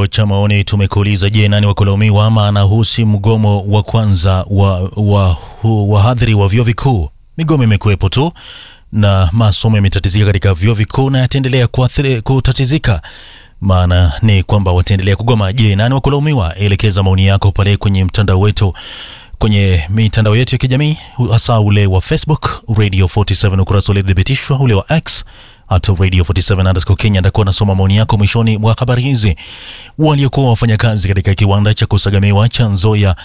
chako cha maoni tumekuuliza, je, nani wakulaumiwa ama anahusi mgomo wa kwanza wa wa wahadhiri wa vyuo vikuu? Migomo imekuwepo tu na masomo yametatizika katika vyuo vikuu na yataendelea kuathiri- kutatizika. Maana ni kwamba wataendelea kugoma. Je, nani wakulaumiwa? Elekeza maoni yako pale kwenye mtandao wetu kwenye mitandao yetu ya kijamii hasa ule wa Facebook Radio 47 ukurasa uliothibitishwa, ule wa X at Radio 47 underscore Kenya. Ndakuwa nasoma maoni yako mwishoni mwa habari hizi. Waliokuwa wafanyakazi katika kiwanda cha kusagamiwa cha Nzoia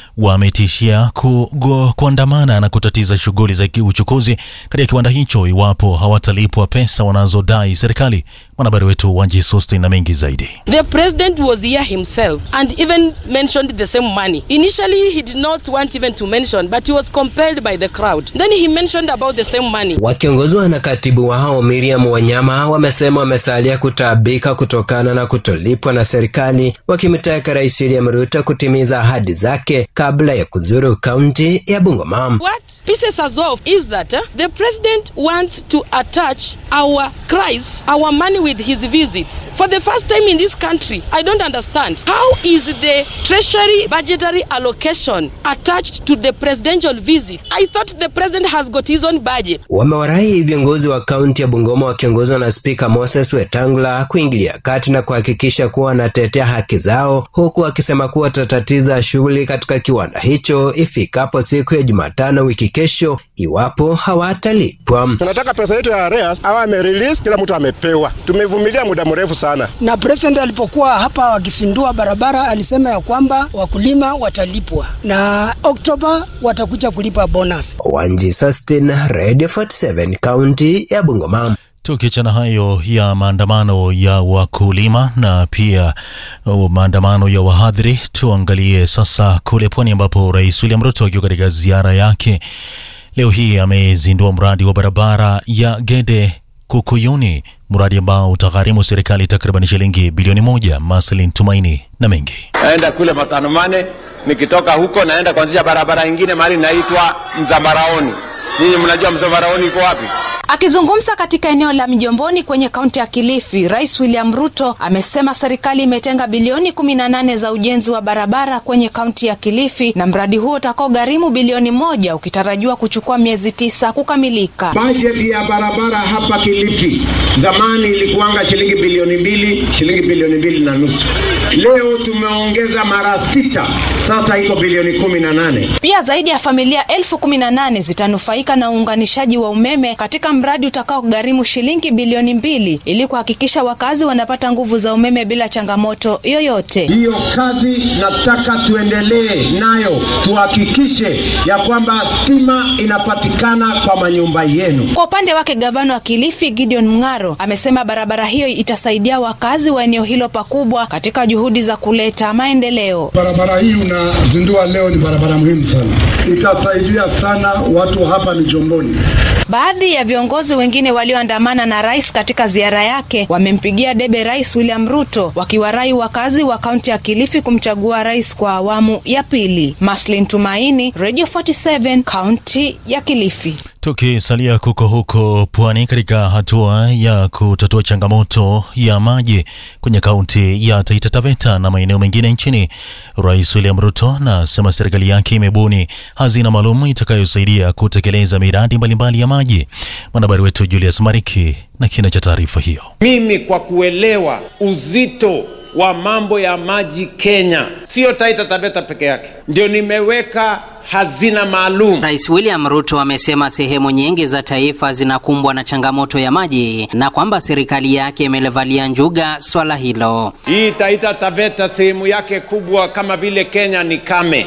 wametishia kugo- kuandamana na kutatiza shughuli za uchukuzi katika kiwanda hicho iwapo hawatalipwa pesa wanazodai serikali. Mwanahabari wetu Wanji Sustin na mengi zaidi. The president was here himself and even mentioned the same money. Initially, he did not want even to mention, but he was compelled by the crowd. Then he mentioned about the same money. Wakiongozwa na katibu wao Miriam Wanyama wamesema wamesalia kutaabika kutokana na kutolipwa na serikali, wakimtaka Rais William Ruto kutimiza ahadi zake kabla ya kuzuru kaunti ya Bungoma. What pisses us off is that uh, the president wants to attach our cries, our money with his visits. For the first time in this country, I don't understand. How is the treasury budgetary allocation attached to the presidential visit? I thought the president has got his own budget. Wamewarai viongozi wa kaunti ya Bungoma wakiongozwa na Spika Moses Wetangula kuingilia kati na kuhakikisha kuwa wanatetea haki zao, huku akisema kuwa watatatiza shughuli katika kiwanda hicho ifikapo siku ya Jumatano wiki kesho iwapo hawatalipwa. Tunataka pesa yetu ya arrears awe amerelease, kila mtu amepewa. Tumevumilia muda mrefu sana. na president alipokuwa hapa wakisindua barabara alisema ya kwamba wakulima watalipwa na Oktoba watakuja kulipa bonus. Wanji Sustin, Radio 47, kaunti ya Bungoma. Tukiachana hayo ya maandamano ya wakulima na pia uh, maandamano ya wahadhiri, tuangalie sasa kule pwani ambapo Rais William Ruto akiwa katika ziara yake leo hii amezindua mradi wa barabara ya Gede Kukuyuni, mradi ambao utagharimu serikali takriban shilingi bilioni moja. Maslin Tumaini na mengi naenda kule Matanomane, nikitoka huko naenda kuanzisha barabara ingine mahali inaitwa Mzambaraoni. Nyinyi mnajua Mzambaraoni iko wapi? Akizungumza katika eneo la Mjomboni kwenye kaunti ya Kilifi, Rais William Ruto amesema serikali imetenga bilioni 18 za ujenzi wa barabara kwenye kaunti ya Kilifi na mradi huo utakao gharimu bilioni moja ukitarajiwa kuchukua miezi tisa kukamilika. Bajeti ya barabara hapa Kilifi zamani ilikuanga shilingi bilioni mbili, shilingi bilioni mbili na nusu. Leo tumeongeza mara sita, sasa iko bilioni kumi na nane. Pia zaidi ya familia elfu kumi na nane zitanufaika na uunganishaji wa umeme katika mradi utakao gharimu shilingi bilioni mbili ili kuhakikisha wakazi wanapata nguvu za umeme bila changamoto yoyote. Hiyo kazi nataka tuendelee nayo, tuhakikishe ya kwamba stima inapatikana kwa manyumba yenu. Kwa upande wake gavana wa Kilifi Gideon Mng'aro amesema barabara hiyo itasaidia wakazi wa eneo hilo pakubwa katika juhudi za kuleta maendeleo. Barabara hii unazindua leo ni barabara muhimu sana, itasaidia sana watu hapa Mijomboni. Baadhi ya viongozi wengine walioandamana na rais katika ziara yake wamempigia debe Rais William Ruto, wakiwarai wakazi wa kaunti ya Kilifi kumchagua rais kwa awamu ya pili. Maslin Tumaini, Radio 47, kaunti ya Kilifi. Tukisalia kuko huko pwani, katika hatua ya kutatua changamoto ya maji kwenye kaunti ya Taita Taveta na maeneo mengine nchini, Rais William Ruto anasema serikali yake imebuni hazina maalum itakayosaidia kutekeleza miradi mbalimbali ya maji. Mwanahabari wetu Julius Mariki na kina cha taarifa hiyo. Mimi kwa kuelewa uzito wa mambo ya maji Kenya, sio Taita Taveta peke yake, ndio nimeweka hazina maalum. Rais William Ruto amesema sehemu nyingi za taifa zinakumbwa na changamoto ya maji na kwamba serikali yake imelevalia njuga swala hilo. Hii Taita Taveta sehemu yake kubwa kama vile Kenya ni kame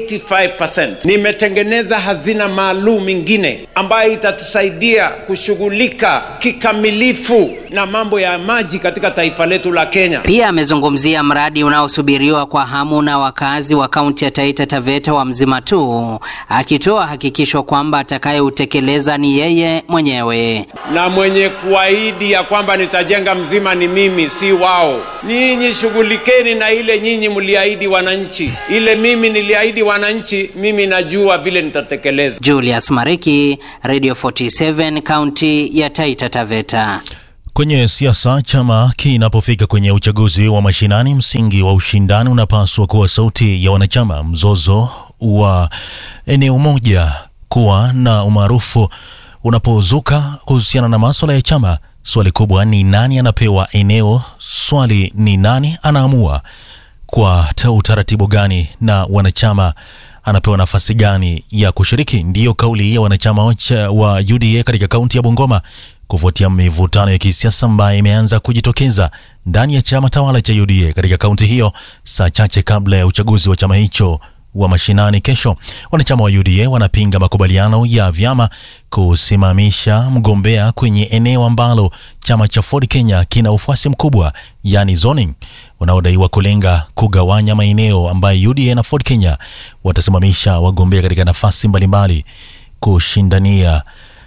85%. Nimetengeneza hazina maalum ingine ambayo itatusaidia kushughulika kikamilifu na mambo ya maji katika taifa letu la Kenya. Pia amezungumzia mradi unaosubiriwa kwa hamu na wakazi wa kaunti ya Taita Taveta wa Mzima tu, akitoa hakikisho kwamba atakayeutekeleza ni yeye mwenyewe. na mwenye kuahidi ya kwamba nitajenga mzima ni mimi, si wao. Nyinyi shughulikeni na ile nyinyi mliahidi wananchi, ile mimi niliahidi wananchi, mimi najua vile nitatekeleza. Julius Mariki, Radio 47, kaunti ya Taita Taveta. Kwenye siasa, chama kinapofika kwenye uchaguzi wa mashinani, msingi wa ushindani unapaswa kuwa sauti ya wanachama. Mzozo wa eneo moja kuwa na umaarufu unapozuka kuhusiana na maswala ya chama, swali kubwa ni nani anapewa eneo. Swali ni nani anaamua kwa ta- utaratibu gani na wanachama anapewa nafasi gani ya kushiriki. Ndiyo kauli ya wanachama wacha- wa UDA katika kaunti ya Bungoma kufuatia mivutano ya kisiasa ambayo imeanza kujitokeza ndani ya chama tawala cha UDA katika kaunti hiyo, saa chache kabla ya uchaguzi wa chama hicho wa mashinani kesho. Wanachama wa UDA wanapinga makubaliano ya vyama kusimamisha mgombea kwenye eneo ambalo chama cha Ford Kenya kina ufuasi mkubwa, yani zoning, unaodaiwa kulenga kugawanya maeneo ambayo UDA na Ford Kenya watasimamisha wagombea katika nafasi mbalimbali kushindania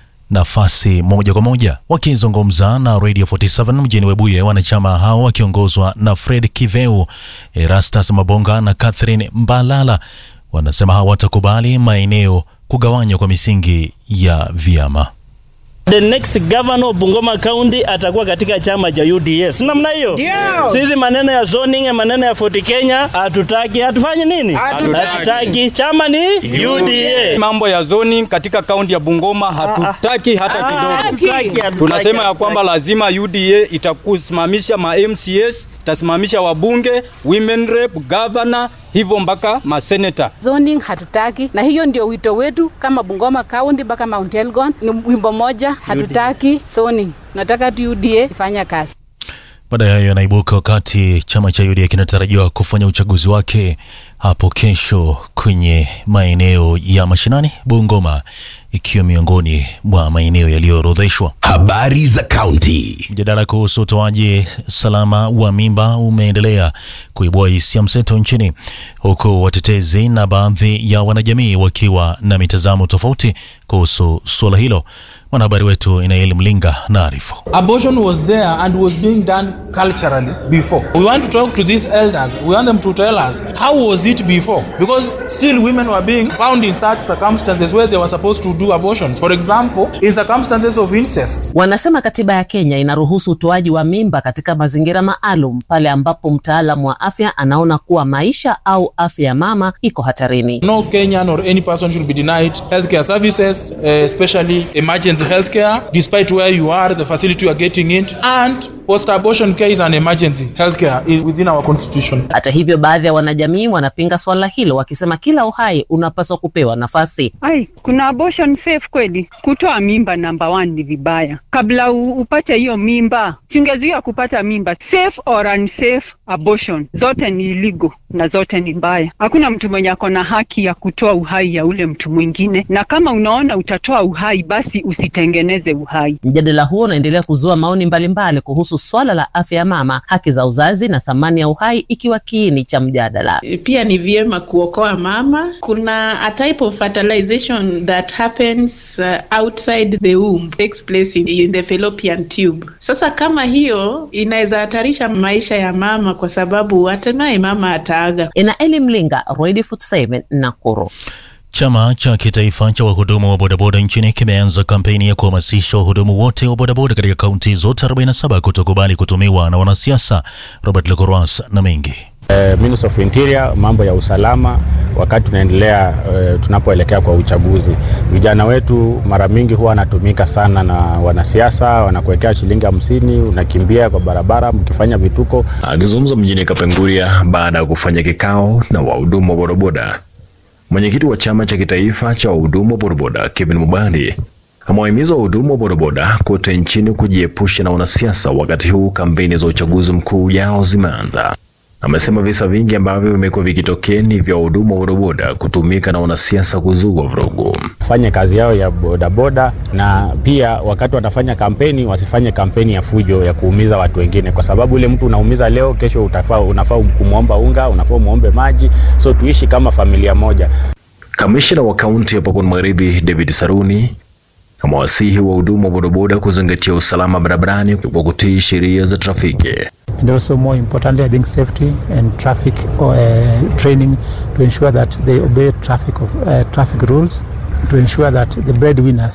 nafasi moja kwa moja. Wakizungumza na Radio 47 mjini Webuye, wanachama hao wakiongozwa na Fred Kiveu, Erastus Mabonga na Catherine Mbalala wanasema hawatakubali maeneo kugawanywa kwa misingi ya vyama. The next governor of Bungoma County atakuwa katika chama cha UDS. Namna hiyo. Sisi maneno ya zoning, maneno ya Fort Kenya hatutaki, hatufanyi nini? Hatutaki. Chama ni UDA. Mambo ya zoning katika kaunti ya Bungoma hatutaki hata kidogo. Hatutaki. Tunasema ya kwamba lazima UDA itakusimamisha ma MCS, itasimamisha wabunge, women rep, governor, hivyo mpaka maseneta. Zoning hatutaki, na hiyo ndio wito wetu kama Bungoma County mpaka Mount Elgon. Ni wimbo moja, hatutaki zoning, nataka tu UDA ifanye kazi. Baada ya hayo yanaibuka wakati chama cha UDA kinatarajiwa kufanya uchaguzi wake hapo kesho kwenye maeneo ya mashinani, Bungoma ikiwa miongoni mwa maeneo yaliyoorodheshwa. Habari za kaunti. Mjadala kuhusu utoaji salama wa mimba umeendelea kuibua hisia mseto nchini, huku watetezi na baadhi ya wanajamii wakiwa na mitazamo tofauti kuhusu suala hilo. Mwanahabari wetu Inaeli Mlinga naarifu. Abortion was there and was being done culturally before. We want to talk to these elders. We want them to tell us how was it before? Because still women were being found in such circumstances where they were supposed to do abortions. For example, in circumstances of incest. Wanasema katiba ya Kenya inaruhusu utoaji wa mimba katika mazingira maalum pale ambapo mtaalamu wa afya anaona kuwa maisha au afya ya mama iko hatarini. No Kenyan or any person should be denied healthcare services, uh, especially emergency healthcare, despite where you are, the facility you are getting it, and post-abortion care is an emergency healthcare i- within our constitution. Hata hivyo, baadhi ya wanajamii wanapinga swala hilo wakisema kila uhai unapaswa kupewa nafasi. Ai, kuna abortion safe kweli? Kutoa mimba namba one ni vibaya. Kabla u, upate hiyo mimba, singezuia kupata mimba. Safe or unsafe abortion, zote ni illegal na zote ni mbaya. Hakuna mtu mwenye ako na haki ya kutoa uhai ya ule mtu mwingine, na kama unaona utatoa uhai, basi usitengeneze uhai. Mjadala huo unaendelea kuzua maoni mbalimbali kuhusu swala la afya ya mama, haki za uzazi na thamani ya uhai ikiwa kiini cha mjadala. pia ni vyema kuokoa mama. Kuna a type of fertilization that happens uh, outside the womb, takes place in, in the fallopian tube. Sasa kama hiyo inaweza hatarisha maisha ya mama, kwa sababu hatimaye mama ataaga. Inaeli Mlinga, Radio 47 Nakuru. Chama cha kitaifa cha wahudumu wa bodaboda nchini kimeanza kampeni ya kuhamasisha wahudumu wote wa bodaboda katika kaunti zote 47 kutokubali kutumiwa na wanasiasa. Robert Lecoras na mengi Eh, Minister of Interior, mambo ya usalama wakati tunaendelea eh, tunapoelekea kwa uchaguzi. Vijana wetu mara mingi huwa wanatumika sana na wanasiasa, wanakuwekea shilingi hamsini, unakimbia kwa barabara mkifanya vituko. Akizungumza mjini Kapenguria baada ya kufanya kikao na wahudumu wa bodaboda, mwenyekiti wa chama cha kitaifa cha wahudumu wa bodaboda Kevin Mubandi amewahimiza wahudumu wa bodaboda kote nchini kujiepusha na wanasiasa wakati huu kampeni za uchaguzi mkuu ujao zimeanza. Amesema visa vingi ambavyo vimekuwa vikitokea ni vya wahudumu wa bodaboda kutumika na wanasiasa kuzua vurugu. Fanye kazi yao ya bodaboda, na pia wakati wanafanya kampeni wasifanye kampeni ya fujo ya kuumiza watu wengine, kwa sababu ule mtu unaumiza leo, kesho utafaa, unafaa kumwomba unga, unafaa muombe maji, so tuishi kama familia moja. Kamishna wa kaunti ya Pokot Magharibi David Saruni amewasihi wahudumu wa bodaboda kuzingatia usalama barabarani kwa kutii sheria za trafiki. and also more importantly, I think safety and traffic uh, training to ensure that they obey traffic of uh, traffic rules, to ensure that the breadwinners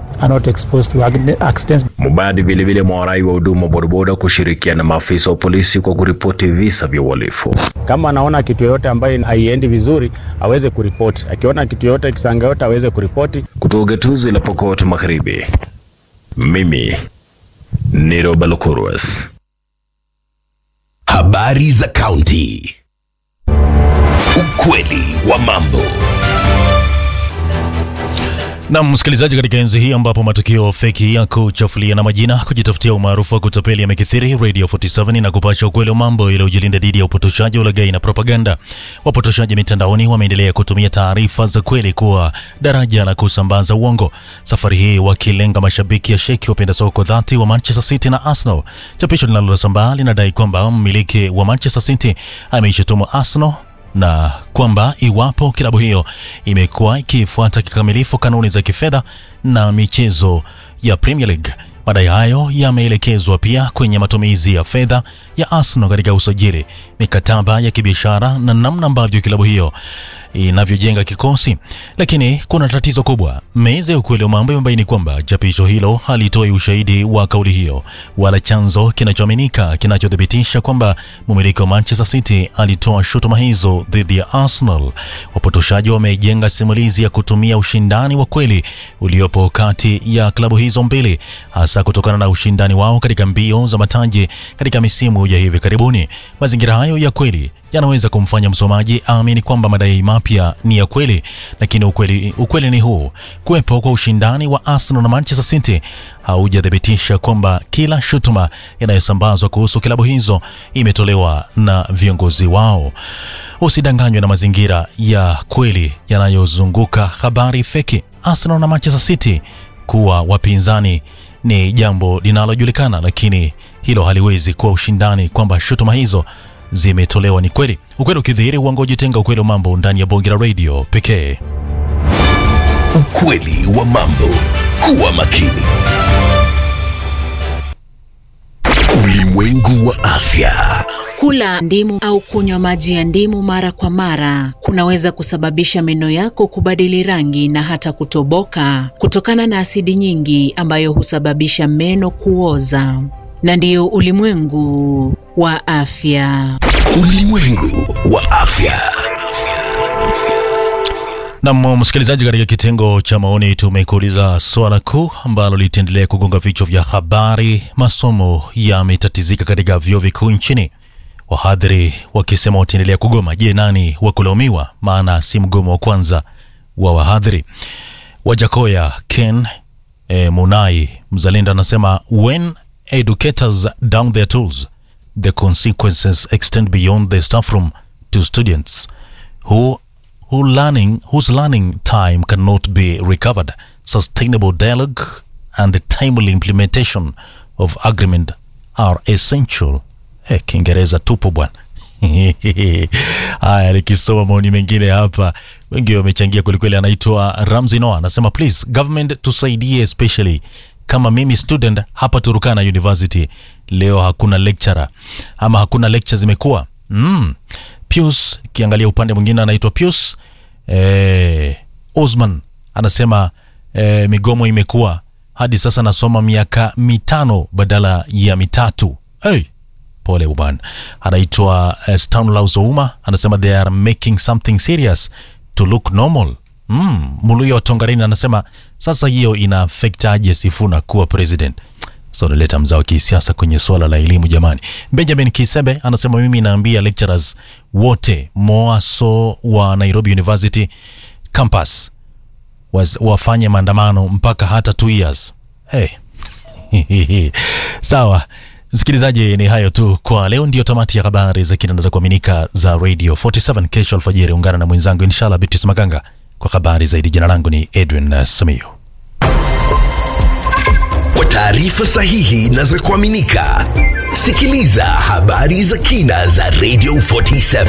are not exposed to ac- accidents. Mubadi vilevile mwarai wa huduma wa bodaboda kushirikiana na maafisa wa polisi kwa kuripoti visa vya uhalifu. Kama anaona kitu yoyote ambayo haiendi vizuri aweze kuripoti. Akiona kitu yoyote kisanga yote aweze kuripoti. Kutoka gatuzi la Pokot Magharibi, mimi ni Roba Lokurwas. Habari za kaunti. Ukweli wa mambo. Na msikilizaji, katika enzi hii ambapo matukio feki ya kuchafulia na majina kujitafutia umaarufu wa kutapeli yamekithiri, Radio 47 na kupasha ukweli wa mambo ili ujilinda dhidi ya upotoshaji, ulaghai na propaganda. Wapotoshaji mitandaoni wameendelea kutumia taarifa za kweli kuwa daraja la kusambaza uongo, safari hii wakilenga mashabiki ya sheki wapenda soka dhati wa Manchester City na Arsenal. Chapisho linalosambaa linadai kwamba mmiliki wa Manchester City ameishutumu Arsenal na kwamba iwapo klabu hiyo imekuwa ikifuata kikamilifu kanuni za kifedha na michezo ya Premier League. Madai hayo yameelekezwa pia kwenye matumizi ya fedha ya Arsenal katika usajili, mikataba ya kibiashara na namna ambavyo klabu hiyo inavyojenga kikosi. Lakini kuna tatizo kubwa. Meza ya ukweli wa mambo imebaini kwamba chapisho hilo halitoi ushahidi wa kauli hiyo wala chanzo kinachoaminika kinachothibitisha kwamba mmiliki wa Manchester City alitoa shutuma hizo dhidi ya Arsenal. Wapotoshaji wamejenga simulizi ya kutumia ushindani wa kweli uliopo kati ya klabu hizo mbili, hasa kutokana na ushindani wao katika mbio za mataji katika misimu ya hivi karibuni. Mazingira hayo ya kweli yanaweza kumfanya msomaji aamini kwamba madai mapya ni ya kweli, lakini ukweli, ukweli ni huu: kuwepo kwa ushindani wa Arsenal na Manchester City haujathibitisha kwamba kila shutuma inayosambazwa kuhusu klabu hizo imetolewa na viongozi wao. Usidanganywe na mazingira ya kweli yanayozunguka habari feki. Arsenal na Manchester City kuwa wapinzani ni jambo linalojulikana, lakini hilo haliwezi kuwa ushindani kwamba shutuma hizo zimetolewa ni kweli. Ukweli ukidhihiri, uongo ujitenga. Ukweli wa mambo ndani ya bonge la radio pekee. Ukweli wa mambo. Kuwa makini. Ulimwengu wa afya. Kula ndimu au kunywa maji ya ndimu mara kwa mara kunaweza kusababisha meno yako kubadili rangi na hata kutoboka kutokana na asidi nyingi ambayo husababisha meno kuoza. Na ndiyo ulimwengu wa afya. Ulimwengu wa afya. Nam msikilizaji, katika kitengo cha maoni tumekuuliza swala kuu ambalo litaendelea kugonga vichwa vya habari. Masomo yametatizika katika vyuo vikuu nchini, wahadhiri wakisema wataendelea kugoma. Je, nani wa kulaumiwa? Maana si mgomo wa kwanza wa wahadhiri. Wajakoya Ken e, Munai mzalendo anasema when educators down their tools the consequences extend beyond the staff room to students who who learning whose learning time cannot be recovered sustainable dialogue and timely implementation of agreement are essential eh, kiingereza tupo bwana haya likisoma maoni mengine hapa wengi wamechangia kwelikweli anaitwa ramzi noa anasema please government tusaidie especially kama mimi student hapa turukana university leo hakuna lecturer ama hakuna lecture zimekuwa mm. pius kiangalia upande mwingine anaitwa pius eh, osman anasema eh, migomo imekuwa hadi sasa nasoma miaka mitano badala ya mitatu hey, pole bwana anaitwa uh, stanlaus ouma anasema they are making something serious to look normal mm, muluya wa tongarini anasema sasa hiyo ina affect aje sifuna kuwa president so naleta mzao wa kisiasa kwenye swala la elimu jamani benjamin kisebe anasema mimi naambia lecturers wote moaso wa nairobi university campus was, wafanye maandamano mpaka hata two years hey. sawa msikilizaji ni hayo tu kwa leo ndio tamati ya habari za kina na za kuaminika za radio 47 kesho alfajiri ungana na mwenzangu inshallah bitis maganga kwa habari zaidi jina langu ni edwin uh, samio Kwa taarifa sahihi na za kuaminika, sikiliza habari za kina za Radio 47.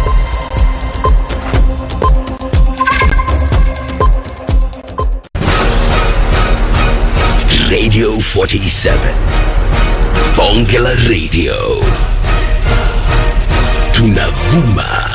Radio 47. Bonge la Radio. Tunavuma